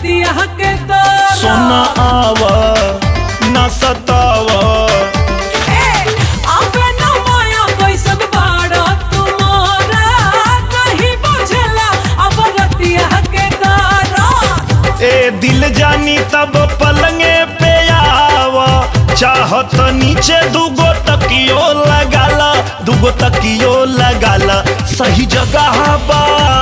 रतिया के दौरान सोना आवा ना सतावा आवे न माया कैसन बाड़ा तुम्हारा नहीं बुझला अब रतिया के दौरान ए दिल जानी तब पलंगे पे आवा चाहत नीचे दुगो तकियो लगाला दुगो तकियो लगाला सही जगह बा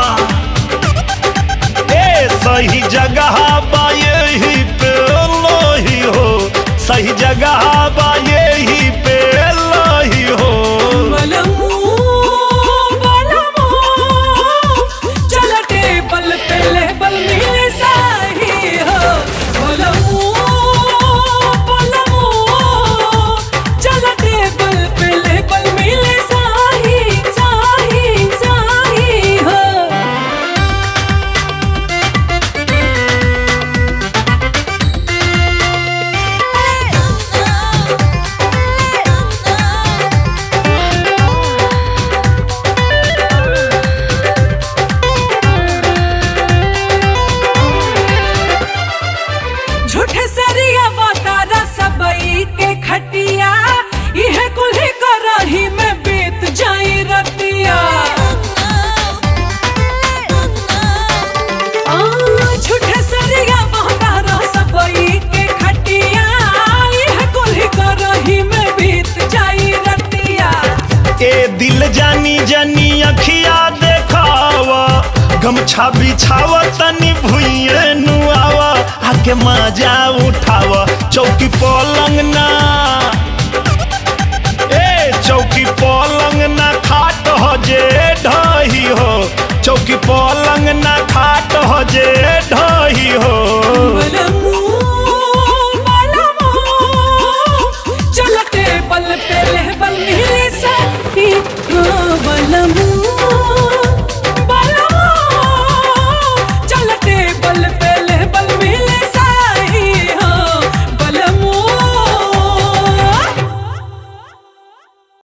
ए सही जगह बा यही पे लोही हो सही जगह बा यही पे लोही हो बलमू बलमू चल टेबल पे लेबल मिले साही हो बलमू बलमू चल टेबल पे लेबल मिले साही साही साही हो झूठे सरिया बतारा सबई के खटिया यह कुल्ही करही में बीत जाई रतिया आ, झूठे सरिया बतारा सबई के खटिया यह कुल्ही करही में बीत जाई रतिया ए दिल जानी जानी अखिया देखावा गमछा बिछावा तनी भुइए नुआवा आके मजा उठावा चौकी पलंग ना ए चौकी पलंग ना खाट हो जे ढही